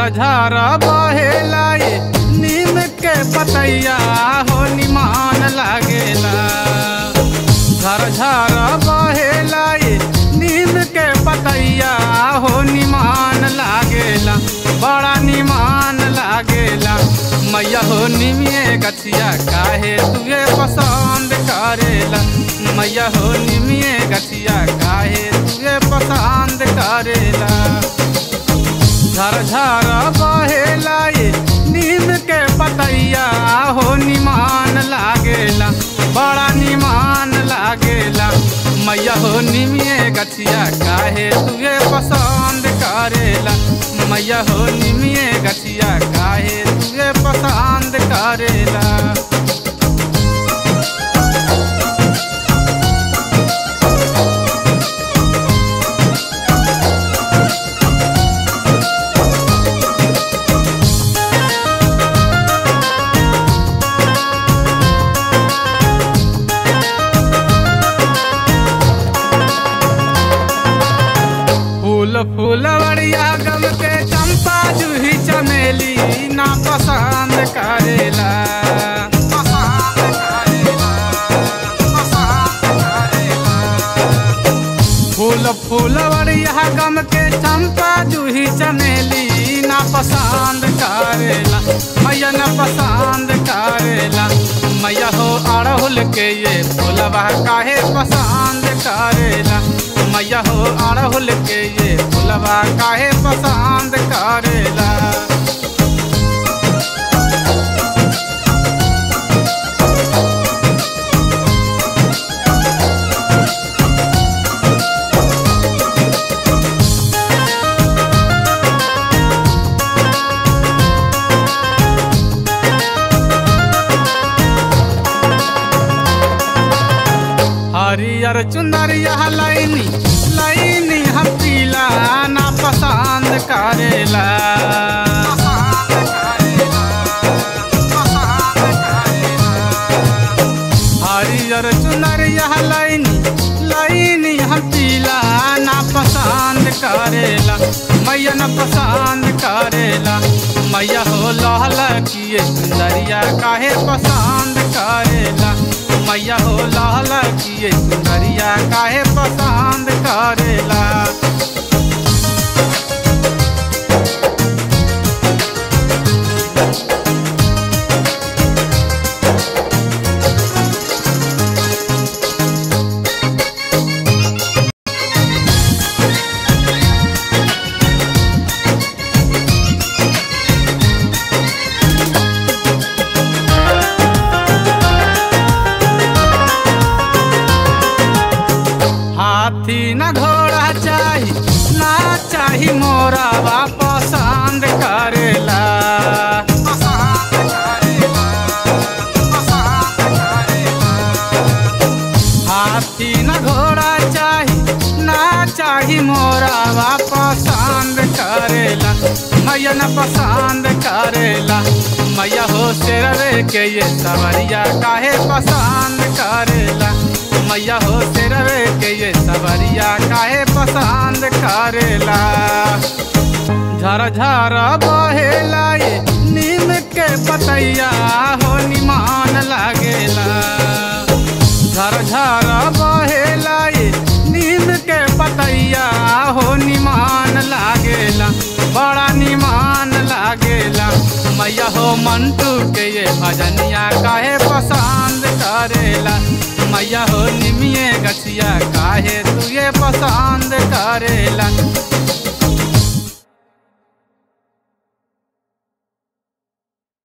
झर बहेला ये नीम के पतैया हो निमान लागेला झर झर बहेला ये नीम के पतैया हो निमान लागेला बड़ा निमान लागेला मैया हो निमिये गछिया काहे तुझे पसंद करेला मैया हो निमिये गछिया काहे तुझे पसंद करेला झर झर बहेला ये नीम के पतैया हो निमान लागेला बड़ा निमान लागेला मैया हो निमिये गछिया काहे तुझे पसंद करेला मैया हो निमिये गछिया काहे तुझे पसंद करेला फूल फूलवड़िया गम के चंपा जूही चमेली ना पसंद करेला पसंद करेला, पसंद करेला। फूल फूलवड़िया गम के चंपा जूही चमेली ना पसंद करेला मैया न पसंद करेला मैया हो अड़हुल के ये फूलवा काहे पसंद करेला मैया हो अड़हुल के ये फूलवा काहे पसंद करेला हरियर चुनरिया लाइनी लाइनी हम पीला ना पसंद करेला हरियर चुनरिया लाइनी लाइनी हम पीला ना पसंद करेला मैया न पसंद करेला मैया हो लहल किए सुंदरिया काहे पसंद करेला मैया हो लाल किए सुंदरिया काहे पसंद करेला हाथी न घोड़ा चाही ना चाही मोरा बा पसंद करेला पसंद करेला, पसंद करेला। हाथी न घोड़ा चाही ना चाही मोरा बा पसंद करेला मैया न पसंद करेला मैया हो शेरवे के ये सवरिया काहे पसंद करेला मैया हो शेरवे के ये सवरिया काहे पसंद करेला झर झर बहेला ये नीम के पतैया हो निमान लागेला झर झर बहेला ये नीम के पतैया हो निमान लागेला बड़ा निमान लागेला मैया हो मंटू के ये भजनिया काहे पसंद करेला मैया हो निमिये गछिया काहे तू ये पसंद करेला